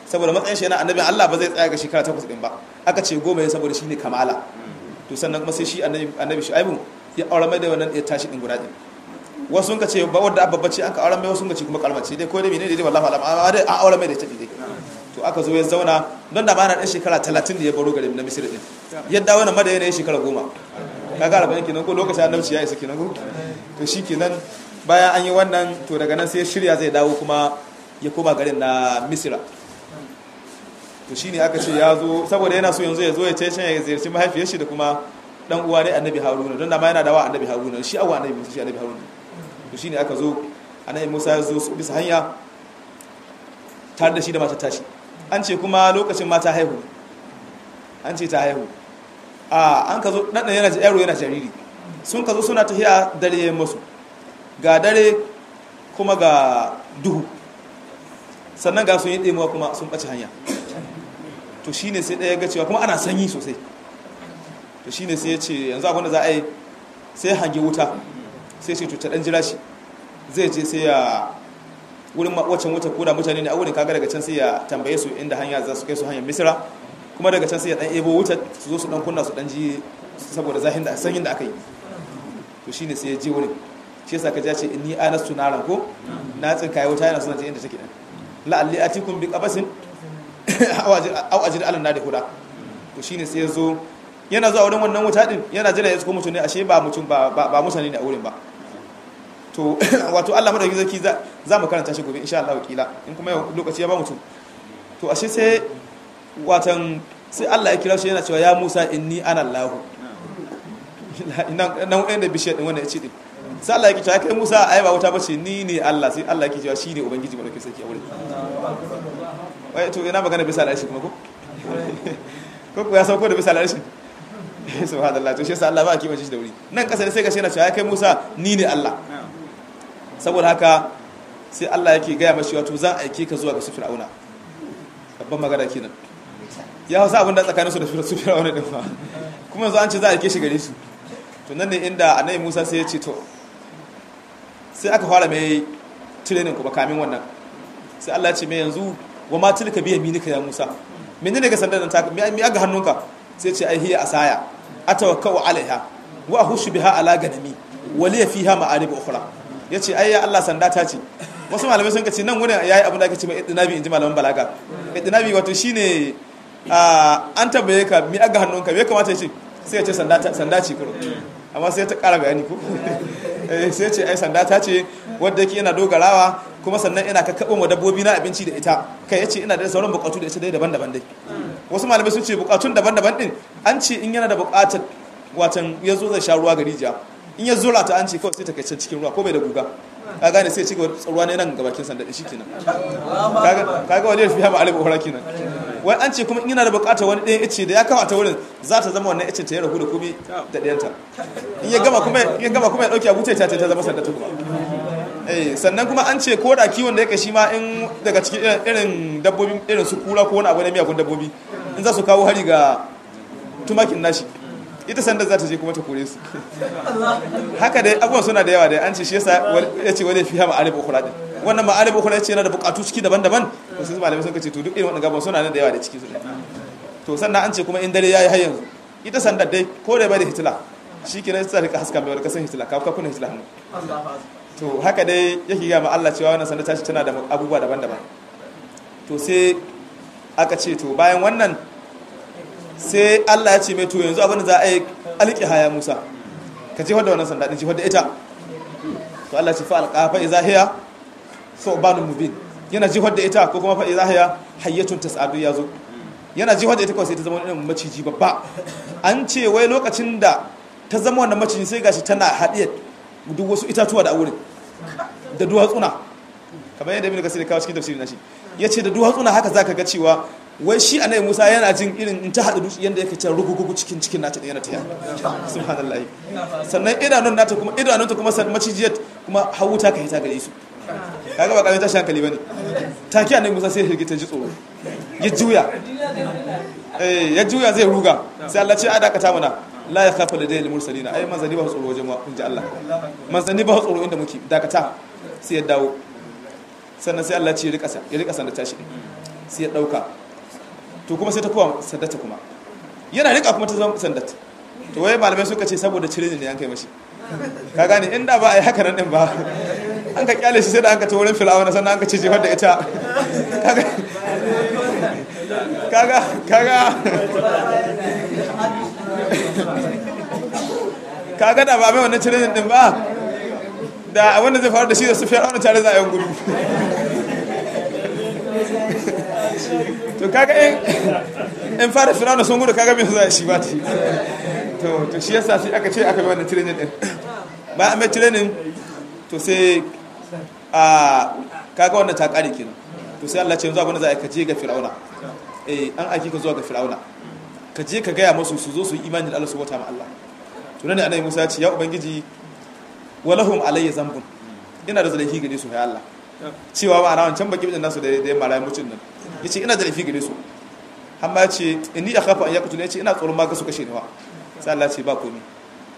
saboda matsayin shi yana annabin Allah ba zai tsaya ga shekara takwas din ba aka ce goma ya saboda shine kamala to sannan kuma sai shi annabi annabi Shu'aibu ya aure mai da wannan ya tashi din guda din wasu sun ka ce ba wanda abba bace an ka aure mai wasu sun ka ce kuma kalmace dai ko dai menene dai wallahi alam amma dai an aure mai da tafi dai to aka zo ya zauna don da ba na dan shekara 30 da ya baro garin na Misir din yadda wannan madayana ya shekara goma kaga arba'in kenan ko lokacin annabci ya isa kenan ko to shikenan bayan an yi wannan to daga nan sai shirya zai dawo kuma ya koma garin na Misira to shine aka ce ya zo saboda yana so yanzu ya zo ya ce ya ziyarci mahaifiyar shi da kuma dan uwa ne annabi haruna don da ma yana da wa annabi haruna shi awa annabi musa shi annabi haruna to shine aka zo annabi musa ya zo bisa hanya tare da shi da mata tashi an ce kuma lokacin mata haihu an ce ta haihu a an ka zo dan yana yaro yana jariri sun ka zo suna tafiya dare ya musu ga dare kuma ga duhu sannan ga sun yi ɗemuwa kuma sun ɓace hanya to shi ne sai ɗaya ga cewa kuma ana sanyi sosai to shi ne sai ya ce yanzu abinda za a yi sai hangi wuta sai ce to ta ɗan jira shi zai je sai ya wurin waccan wuta koda mutane ne a wurin kaga daga can sai ya tambaye su inda hanya za su kai su hanyar misira kuma daga can sai ya ɗan ebo wuta su zo su ɗan kunna su ɗan ji saboda zahin da sanyin da aka yi to shi ne sai ya je wurin shi yasa ka ja ce inni anastu naran ko na tsinkaye wuta yana suna je inda take ɗan la'alli atikum bi qabasin aw ajid ala nadi huda to shine sai yazo yana zuwa wurin wannan wuta din yana jira ya tsuko mutum ne ashe ba mutum ba ba mutane ne a wurin ba to wato Allah madauki zaki za za mu karanta shi gobe insha Allah kila in kuma lokaci ya ba mutum to ashe sai watan sai Allah ya kira shi yana cewa ya Musa inni ana Allah nan nan wanda bishiyar din wanda ya ce din sai Allah ya kice kai Musa ai ba wuta bace ni ne Allah sai Allah ya kice shine ubangiji madauki sarki a wurin wai to ina magana bisa al'arshi kuma ko ko ko ya sauko da bisa al'arshi subhanallah to shi yasa Allah ba a kimace shi da wuri nan kasa ne sai ka shi na cewa kai Musa ni ne Allah saboda haka sai Allah yake gaya mashi wato zan aike ka zuwa ga su fir'auna babban magana kenan ya hausa abin da tsakanin su da su fir'auna din fa kuma yanzu an ce za a aike shi gare su to nan ne inda annabi Musa sai ya ce to sai aka fara mai training kuma kamin wannan sai Allah ya ce mai yanzu wa ma tilka biya minika ya Musa menene ga sandan ta mi aga hannunka sai ce ai hiya asaya atawakkau alaiha wa ahushu biha ala ganami wa li fiha ma'arib ukhra yace ai ya Allah sanda ta ce wasu malamai sun kace nan wurin yayi abin da ake ce mai idnabi inji malaman balaga idnabi wato shine an tabbaye ka mi aga hannunka me kamata ya ce sai ya ce sanda ta sanda ce kuro amma sai ta kara bayani ko sai ce ai sanda ta ce wadda yake yana dogarawa kuma sannan ina kakkaɓo wa dabbobi na abinci da ita kai ya ce ina da sauran bukatu da ita dai daban-daban dai wasu malamai sun ce bukatun daban-daban din an ce in yana da bukatar watan ya zo zai sha ruwa ga rijiya in ya zura ta an ce kawai sai ta kai can cikin ruwa ko bai da guga ka gane sai ci gaba ruwa ne nan ga bakin sanda shi kenan kaga wani fiya ma alibu hura kenan wai an ce kuma in yana da bukatar wani ɗayan ice da ya kawo ta wurin za ta zama wannan icen ta ya rahu da komai da ɗayanta in ya gama kuma ya gama kuma ya ɗauki abu ta ta zama sanda ta kuma eh sannan kuma an ce ko da kiwon da yake shi ma in daga cikin irin dabbobi irin su kura ko wani abu na miyagun dabbobi in za su kawo hari ga tumakin nashi ita sanda za ta je kuma ta kore su haka dai abubuwan suna da yawa dai an ce shi yasa ya ce wani fiye ma'arif ukura din wannan ma'arif ukura ya ce yana da bukatu ciki daban-daban to sai malamai sun ce to duk irin wannan gaban suna nan da yawa da ciki su to sannan an ce kuma in dare yayi har yanzu ita sandar dai ko da bai da hitila shi kenan sai ta rika haska mai wani kasan hitila ka kuna hitila hannu to haka dai yake ga ma Allah cewa wannan sanda tashi tana da abubuwa daban-daban to sai aka ce to bayan wannan sai Allah ya ce mai to yanzu abin da za a yi alƙi haya Musa ka ce wadda wannan sanda din ce wadda ita to Allah ya ce fa alqa fa iza hiya thubanun mubin yana ji wadda ita ko kuma fa iza hiya hayyatun tas'adu yazo yana ji wadda ita kawai sai ta zama wani maciji babba an ce wai lokacin da ta zama wannan maciji sai gashi tana haɗiye duk wasu itatuwa da a wurin da duwatsuna kamar yadda ibn kasir kawo cikin tafsirin nashi yace da duwatsuna haka zaka ga cewa wai shi annabi Musa yana jin irin in ta hada dutse yanda yake can rugugugu cikin cikin nata yana taya subhanallah sannan idanun nata kuma idanun ta kuma san macijiyar kuma hawuta ka hita gare su kaga ba kawai tashi hankali bane take annabi Musa sai ya hirgita ji tsoro ya juya eh ya juya zai ruga sai Allah ce a dakata mana la ya kafa da dalilin mursalina ai manzanni ba su tsoro wajen kun ji Allah manzanni ba su tsoro inda muke dakata sai ya dawo sannan sai Allah ce ya rika ya rika sanda tashi sai ya dauka to kuma sai ta kowa sandata kuma yana rika kuma ta zama sandata to wai malamai suka ce saboda cire ne an kai mashi ka gane inda ba a yi haka nan din ba an ka kyale shi sai da an ka ta wurin fil'auna sannan an ka ce jefar da ita kaga kaga kaga da ba mai wannan cire din ba da wanda zai faru da shi da su fir'auna tare za a yi gudu to kaga in in fara fir'auna sun gudu kaga mai za shi ba ta to to shi yasa sai aka ce aka bi wannan training din ba a mai training to sai a kaga wannan ta kare kenan to sai Allah ce yanzu abin da za a ka je ga fir'auna eh an aiki ka zuwa ga fir'auna ka je ka gaya masu su zo su yi imani da Allah su wata ma Allah to nan ne annabi Musa ya ce ya ubangiji walahum alayya zambun ina da zalafi gare su ya Allah cewa ba rawan can baki bijin nasu da da marayi mutun nan yace ina da zalafi gare su amma ya ce inni akhafu an yaqtulu yace ina tsoron ma ga su kashe ni wa sai Allah ce ba komai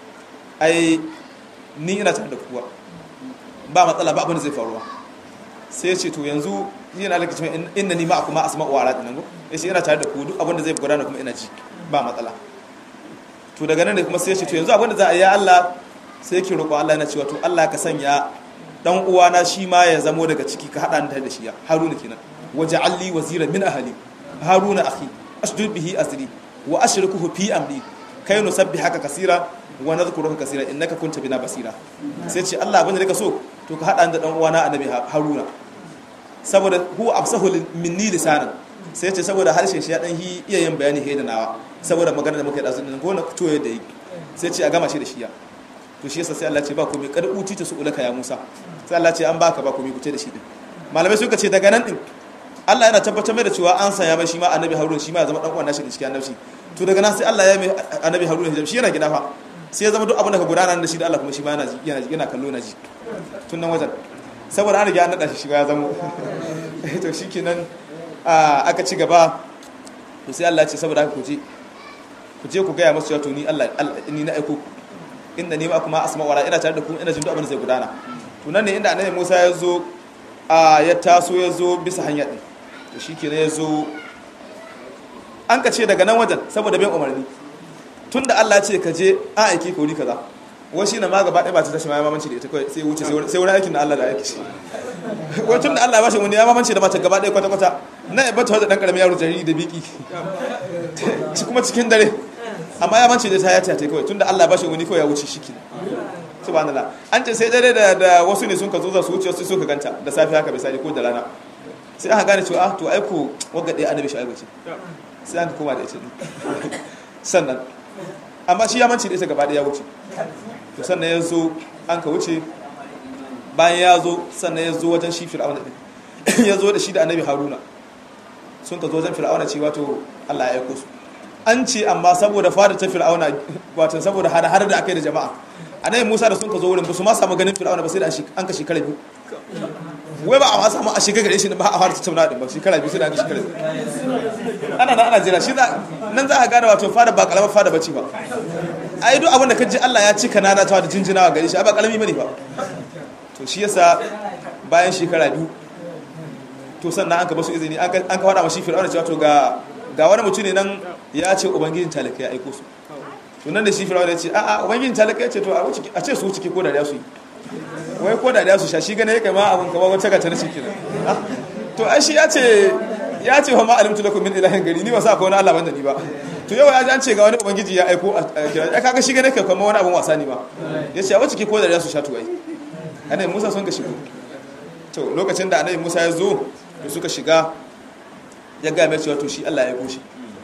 ai ni ina tare da kuwa ba matsala ba abin da zai faruwa sai ya ce to yanzu yana da cikin inna ni ma kuma asma'u wa aradin nan yace ina tare da ku duk abin da zai gudana kuma ina ji ba matsala to daga nan ne kuma sai ya ce to yanzu abin da za a yi ya Allah sai yake roƙo Allah yana cewa to Allah ka sanya dan uwana shi ma ya zamo daga ciki ka hada ni da shi ya Haruna kenan waja'alli wazira min ahli Haruna akhi ashdud bihi azri wa ashrikuhu fi amri kai nusabbihaka kaseera wa nadhkuruka kaseera innaka kunta bina basira sai ce Allah abin da ka so to ka hada ni da dan uwana annabi Haruna saboda huwa absahu minni lisanan sai ce saboda harshen shi ya dan iya yin bayani he da nawa saboda magana da muka yi da zunin ko na toye da yi sai ce a gama shi da shi ya to shi yasa sai Allah ce ba komai kada uti ta su'ulaka ya Musa sai Allah ce an baka ba komai kuce da shi din malamai suka ce daga nan din Allah yana tabbatar mai da cewa an saya mai shi ma annabi Harun shi ma ya zama dan uwan nashi da cikin annabci to daga nan sai Allah ya mai annabi Harun hijab shi yana gida fa sai ya zama duk abin da ka gudana da shi da Allah kuma shi ma yana ji yana yana kallo na ji tun nan wajen saboda an riga an nada shi shi ya zama to shikenan aka ci gaba to sai Allah ya ce saboda haka ku je ku je ku ga ya masu cewa to ni Allah ni na aiko ku inda ni ma kuma asma wara ina tare da ku ina jin duk abin da zai gudana to nan ne inda annabi Musa ya zo a ya taso ya zo bisa hanya din to shikenan ya zo an ka ce daga nan wajen saboda bin umarni tunda Allah ya ce ka je a aiki ka wuri kaza wai shi na ma gaba ɗaya ba ta tashi ma ya mamanci da ita kawai sai wuce sai wurin aikin da Allah da aiki shi wai tunda Allah ya bashi wani ya mamanci da mata gaba ɗaya kwata kwata na ya bata da dan karamin yaro jariri da biki kuma cikin dare amma ya mance da ta ya ta kawai tunda Allah ba shi wani kawai ya wuce shi kenan subhanallah an ce sai dare da da wasu ne sun ka zo za su wuce su suka ganta da safi haka misali ko da rana sai aka gane cewa ah to ai ko wagga dai annabi shi ce sai an koma da ita sannan amma shi ya mance da ita gaba ya wuce to sannan ya zo an ka wuce bayan ya zo sannan ya zo wajen shi fir'auna din ya zo da shi da annabi haruna sun ka zo wajen fir'auna cewa to Allah ya aiko su an ce amma saboda fada ta fir'auna wato saboda hada har da aka yi da jama'a annabi Musa da sun ka zo wurin ba su ma samu ganin fir'auna ba sai da an ka shekara biyu wai ba a ma samu a shekara gare shi ba a fara tattauna din ba shekara biyu sai da an ka shekara ana nan ana jira shi nan za a gane wato fada ba kalamar fada bace ba ai duk abin da ka ji Allah ya cika nana ta da jinjinawa gare shi ba kalami bane ba to shi yasa bayan shekara biyu to sannan an ka basu izini an ka faɗa mashi fir'auna cewa to ga ga wani mutum ne nan ya ce ubangijin talaka ya aiko su to nan da shi fir'auna ya ce a'a ubangijin talaka ya ce to a ce su ciki ko da su yi wai ko da su sha shi gane ya kai ma abin kamar wata gata na ciki na to ai shi ya ce ya ce wa ma alimtu lakum min ilahin gari ni ba sa ko wani Allah banda ni ba to yau ya ji an ce ga wani ubangiji ya aiko a kira ya kaga shi gane kai kamar wani abin wasa ne ba ya ce a wacce ke ko da su sha to ai annabi Musa sun ka shigo to lokacin da annabi Musa ya zo to suka shiga ya gaya mai cewa to shi Allah ya goshi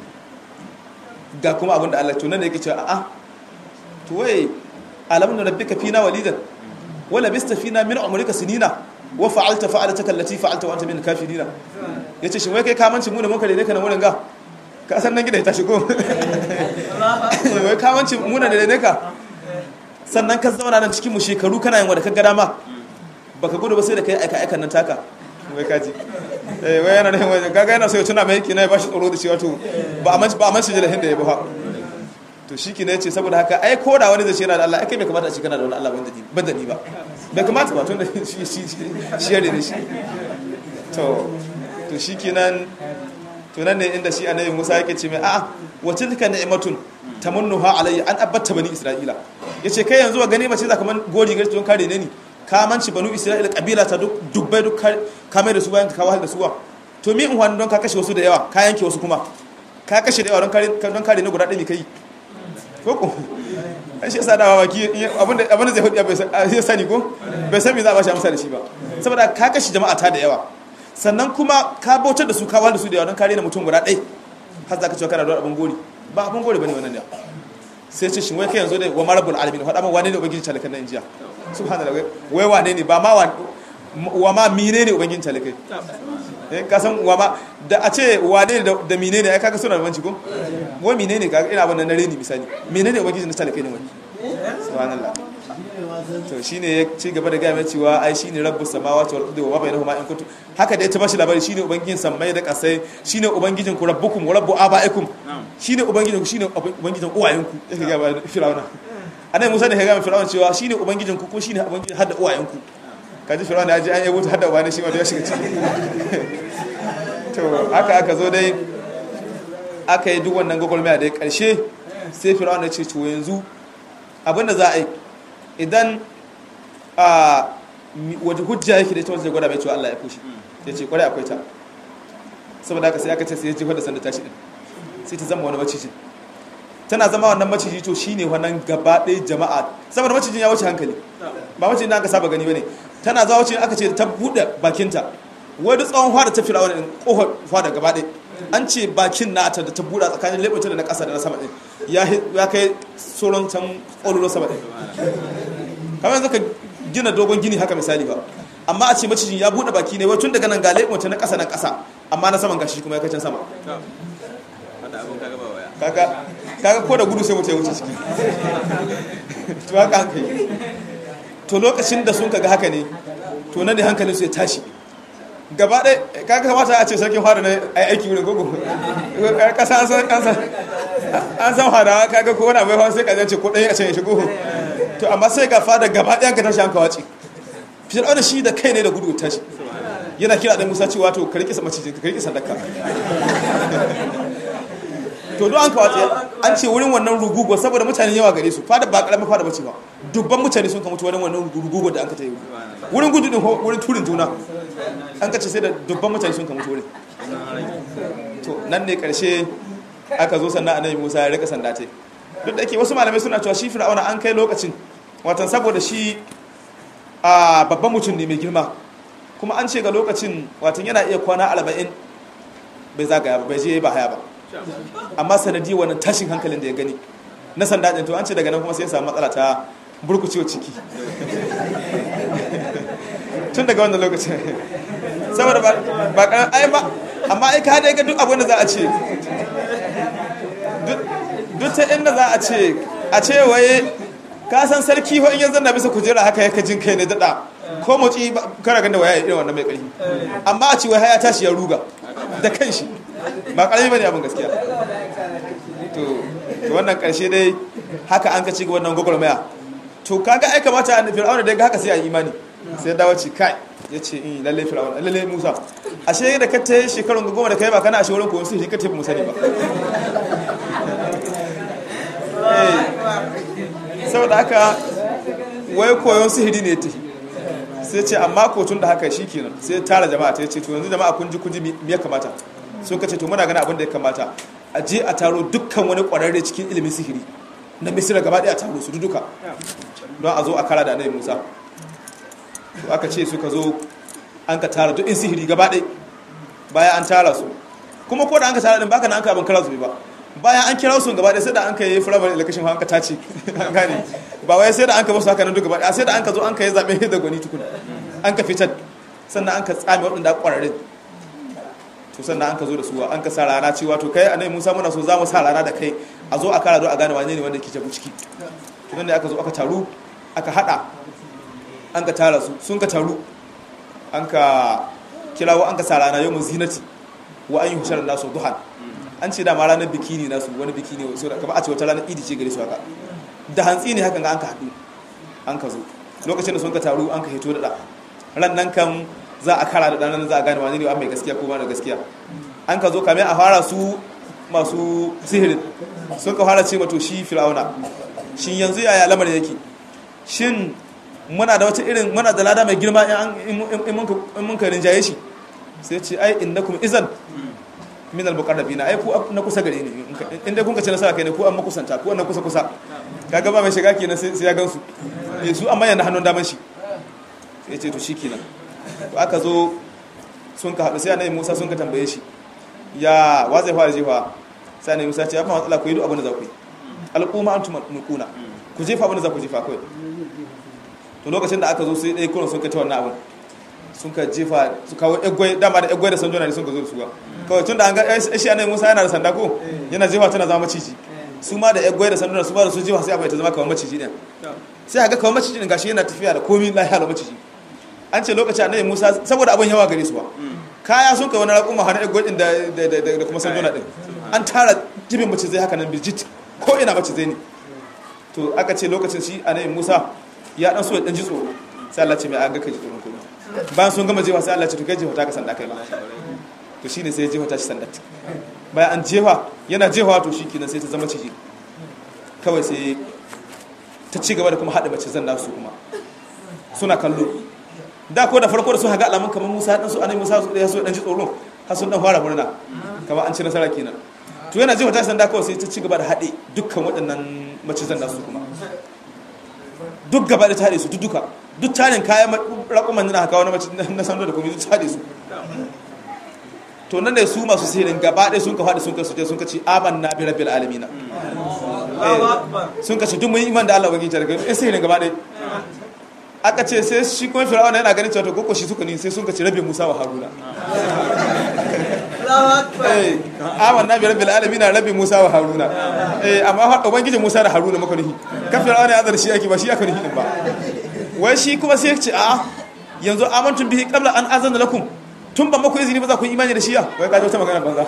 ga kuma abinda Allah to nan ne yake cewa a'a to wai alamun da rabbika fina walidan wala bista fina min umrika sinina wa fa'alta fa'alataka allati fa'alta wa anta min kafirina yace shin wai kai kamanci mu ne mun kare ne kana wurin ga ka san nan gida ya tashi ko wai kamanci mu ne da ne ka sannan ka zauna nan cikin mu shekaru kana yin wanda ka ga dama baka gudu ba sai da kai aika aikan nan taka wai kaji eh wai yana nan wai gaga yana so ya tuna mai kina ya bashi tsoro da cewa to ba a manci ba a manci da hinda ya ba to shi kina yace saboda haka ai ko da wani zai ce yana da Allah ai kai bai kamata a ce kana da wani Allah banda ni banda ni ba bai kamata ba tun da shi shi shi yare ne shi to to to shikenan to nan ne inda shi annabi Musa yake ce mai a'a wa tilka ni'matun tamannuha alayya an abatta bani isra'ila yace kai yanzu ga gani mace za kaman gori gari don kare ne ni ka manci banu isra'ila kabila ta duk dubbai duk ka mai da su bayan ka wahal da suwa to mi in wani don ka kashe wasu da yawa ka yanke wasu kuma ka kashe da yawa don kare don kare ne guda ɗaya ne kai ko ko ai shi yasa dawa baki abinda abinda zai hudu bai sani ko bai san me za a bashi amsa da shi ba saboda ka kashe jama'a ta da yawa sannan kuma ka bautar da su ka wahal da su da yawa don kare na mutum guda ɗaya har za ka cewa kana da abin gori ba abin gori bane wannan ne sai ce shin wai kai yanzu da wa marabul alamin faɗa min wane ne ubangiji talakan nan jiya subhanallah wai wane ne ba ma wa ma mine ne ubangijin talakai eh ka san wa ma da a ce wane ne da mine ne ai kaga suna da banci ko wai mine ne kaga ina wannan na reni misali mine ne ubangijin talakai ne wai subhanallah to shine ya ci gaba da gaya mai cewa ai shine rabbus samawati wal ardi wa ma bainahuma in kuntum haka dai ta bashi labari shine ubangijin sammai da kasai shine ubangijin ku rabbukum wa rabbu abaikum shine ubangijin ku shine ubangijin uwayenku yake ga firawuna annabi Musa da ya ga firawuna cewa shine ubangijin ku ko shine ubangijin hadda uwayenku kaji firawuna ya ji an yabo hadda uwayen shi wanda ya shiga ciki to haka aka zo dai aka yi duk wannan gwagwarmaya da karshe sai firawuna ya ce to yanzu abinda za a yi idan a wajen hujja yake da ita wanda zai gwada mai cewa Allah ya fushi ya ce kwarai akwai ta saboda haka sai aka ce sai ya jefar da sanda tashi din sai ta zama wani maciji tana zama wannan maciji to shine wannan gaba ɗaya jama'a saboda macijin ya wuce hankali ba macijin da aka saba gani bane tana zawo ce aka ce ta buɗe bakinta wai duk tsawon fada ta fira wani ƙofar fada gaba ɗaya an ce bakin nata da ta buɗa tsakanin leɓata da na ƙasa da na sama ɗin ya kai sauran can ƙololo sama ɗin kamar yanzu ka gina dogon gini haka misali ba amma a ce macijin ya buɗe baki ne wai tun daga nan ga leɓata na ƙasa na ƙasa amma na saman gashi kuma ya kai can sama kaga kaga ko da gudu sai mutum ya wuce ciki to haka haka yi to lokacin da sun kaga haka ne to nan ne hankalin su ya tashi gaba ɗaya kaga kamata a ce sarkin fara na aiki wurin gogo kasa an san an san fadawa kaga ko wani abai hawa sai ka ce ko ɗaya a can ya shigo to amma sai ga fada gaba ɗaya ka tashi an kawace fir'auna shi da kai ne da gudu tashi yana kira da musa cewa to ka riƙe macijin ka riƙe sadaka to don an kawace an ce wurin wannan rugugo saboda mutane yawa gare su fada ba karamin fada bace ba dubban mutane sun kamutu wurin wannan rugugo da an ka ta yi wurin gudu din wurin turin juna an ka ce sai da dubban mutane sun kamutu wurin to nan ne karshe aka zo sannan annabi Musa ya rika sanda ce duk da ke wasu malamai suna cewa shi fir'auna an kai lokacin watan saboda shi a babban mutum ne mai girma kuma an ce ga lokacin watan yana iya kwana arba'in bai zagaya ba bai je ba haya ba amma sanadi wannan tashin hankalin da ya gani na sanda ɗin to an ce daga nan kuma sai ya samu matsala ta burkucewa ciki tun daga wannan lokacin saboda ba karan ai ba amma ai ka dai ga duk abin da za a ce duk ta inda za a ce a ce waye ka san sarki ho in yanzu na bisa kujera haka yake jin kai ne dada ko motsi kara ganda waya irin wannan mai ƙarfi amma a ce wai haya tashi ya ruga da kanshi ba ƙarfi bane abin gaskiya to wannan ƙarshe dai haka an ka ci wannan gwagwarmaya to kaga ai kamata an fir'auna dai ga haka sai a imani sai dawo ce kai ya ce in lalle fir'auna lalle musa ashe da ka ta shekarun goma da kai ba kana ashe wurin koyon sihiri ka tafi musa ne ba saboda haka wai koyon sihiri ne ta sai ce amma ko tun da haka shi kenan sai tara jama'a ta ce to yanzu jama'a kun ji kun ji me ya kamata sun ka ce to muna gana abin da ya kamata a je a taro dukkan wani kwararre cikin ilimin sihiri na misira gaba daya a taro su duka don a zo a kara da annabi musa to aka ce suka zo an ka tara duk in sihiri gaba ɗaya bayan an tara su kuma ko da an ka tara din baka na an ka abin kara su ba bayan an kira su gaba ɗaya sai da an ka yi firamare election an ka tace an gane ba wai sai da an ka basu haka nan duk gaba ɗaya sai da an ka zo an ka yi zaɓe da gwani tukuna an ka fitar sannan an ka tsame waɗanda ƙwararre to sannan an ka zo da su an ka sa rana cewa to kai annabi Musa muna so za mu sa rana da kai a zo a kara do a gane wane ne wanda ke jabu ciki to nan da aka zo aka taru aka hada an ka tara su sun ka taru an ka kirawo an ka sa rana yau zinati wa an yi hushar nasu duhan an ce da ma ranar biki ne nasu wani biki ne so kamar a ce wata ranar idi ce gare su haka da hantsi ne hakan ga an ka haɗu an ka zo lokacin da sun ka taru an ka hito da ran nan kan za a kara da ɗanan za a gane wani ne an mai gaskiya ko ba da gaskiya an ka zo kame a fara su masu sihirin sun ka fara ce mato shi fir'auna shin yanzu yaya lamarin yake shin muna da wata irin muna da lada mai girma in mun ka rinjaye shi sai ce ai innakum izan min al-muqarrabina ai ku na kusa gare ni inda kun ka ce nasara kai ne ku an makusanta ku an na kusa kusa kaga ba mai shiga kenan sai ya gansu eh su amma yana hannun daman shi sai ce to shikenan to aka zo sun ka haɗu sai annabi Musa sun ka tambaye shi ya wa zai fara jefa sai annabi Musa ce ya fa matsala ku yi duk abin da za ku yi al'umma antum mulkuna ku jefa abin da za ku jefa kawai to lokacin da aka zo sai dai kuran sun ka ta wannan abin sun ka jefa su kawo egwai dama da egwai da sanjona ne sun ka zo da su ba kawai tun da an ga shi annabi Musa yana da sanda ko yana jefa tana zama maciji su ma da egwai da sanjona su ba da su jefa sai abai ta zama kamar maciji din sai ga kamar maciji din gashi yana tafiya da komai lafiya da maciji an ce lokacin annabi Musa saboda abin yawa gare su ba kaya sun kai wani raƙuma hana egwai din da kuma sanjona din an tara jibin macizai haka nan bijit ko ina macizai ne to aka ce lokacin shi annabi Musa ya dan so ya dan ji tsoro sai Allah ce mai aga kai tsoron kuma bayan sun gama jefa sai Allah ce to kai jefa ta ka sanda kai ba to shine sai jefa ta shi sanda bayan an jefa yana jefa to shi kenan sai ta zama ciji kawai sai ta ci gaba da kuma haɗa mace zan nasu kuma suna kallo da ko da farko da sun haga alamun kamar Musa dan su anai Musa su da su dan ji tsoro har sun dan fara murna kamar an ci nasara kenan to yana jefa ta sanda kawai sai ta ci gaba da haɗe dukkan waɗannan mace zan nasu kuma duk gaba da tare su duk duka duk tarin kayan rakuman na haka wani mace na sando da kuma duk tare su to nan ne su masu sihirin gaba ɗaya sun ka faɗi sun ka suje sun ka ce aman na bi rabbil alamina sun ka ce duk mun iman da Allah ubangiji ta daga in sihirin gaba ɗaya aka ce sai shi kuma fir'auna yana ganin cewa to goko shi suka ni sai sun ka ce rabbi musa wa haruna eh aman na bi rabbil alamina rabbi musa wa haruna eh amma ubangiji musa da haruna maka nuhi kan fir'auna ya azar shi ake ba shi aka nuhi din ba wai shi kuma sai ce a yanzu amantun bihi qabla an azana lakum tun ban maku izini ba za ku imani da shi ya wai kaji wata magana banza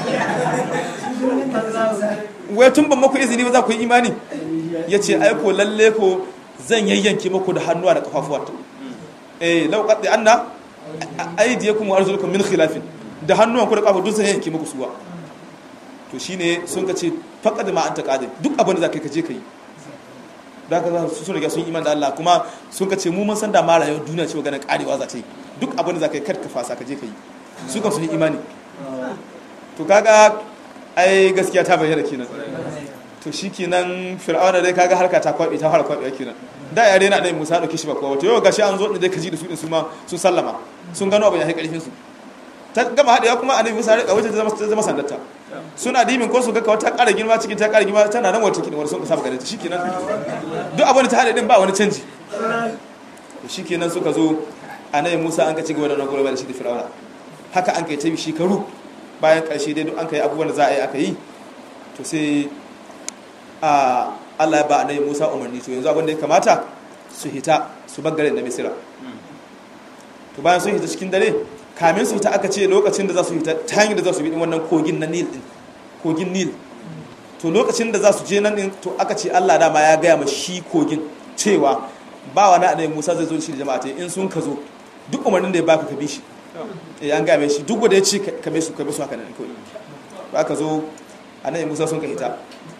wai tun ban maku izini ba za ku yi imani ya ce aiko lalle ko zan yayyanke muku da hannuwa da kafafuwa eh lau qaddi anna aydiyakum wa arjulukum min khilafin da hannuwan ku da kafa duk zan yanke muku suwa to shine sun ka ce faqad ma anta qadir duk abin da za ka je ka yi da ka za su riga sun iman da Allah kuma sun ka ce mu mun san da mara yau duniya ce wa ganin karewa za ta yi duk abin da za ka yi karka fasa ka je ka yi su kan sun yi imani to kaga ai gaskiya ta bayyana kenan to shi kenan fir'auna dai kaga harka ta kwabe ta fara kwabe kenan da yare na dai Musa dauke shi ba kowa to yau gashi an zo da kaji da su din su ma sun sallama sun gano abin ya kai karfin su ta gama hadewa kuma annabi Musa ya wace ta zama sandarta suna dimin ko su ga wata ƙara girma cikin ta ƙara girma tana nan wata kidan wani sun saba gare ta shikenan duk abin da ta hade din ba wani canji to shikenan suka zo annabi Musa an ka ci gaba da nagoro da shi da Fir'auna haka an kai ta shekaru bayan ƙarshe dai duk an kai abubuwan da za a yi aka yi to sai a Allah ya ba annabi Musa umarni to yanzu abin da ya kamata su hita su bar garin na Misira to bayan sun hita cikin dare kamin su hita aka ce lokacin da za su hita ta hanyar da za su bi wannan kogin na Nil din kogin Nil to lokacin da za su je nan din to aka ce Allah dama ya gaya ma shi kogin cewa ba wani annabi Musa zai zo da shi da jama'a ta in sun ka zo duk umarnin da ya baka ka bi shi eh an gaya mai shi duk wanda ya ce ka bi su ka bi su haka nan kawai ba ka zo annabi Musa sun ka hita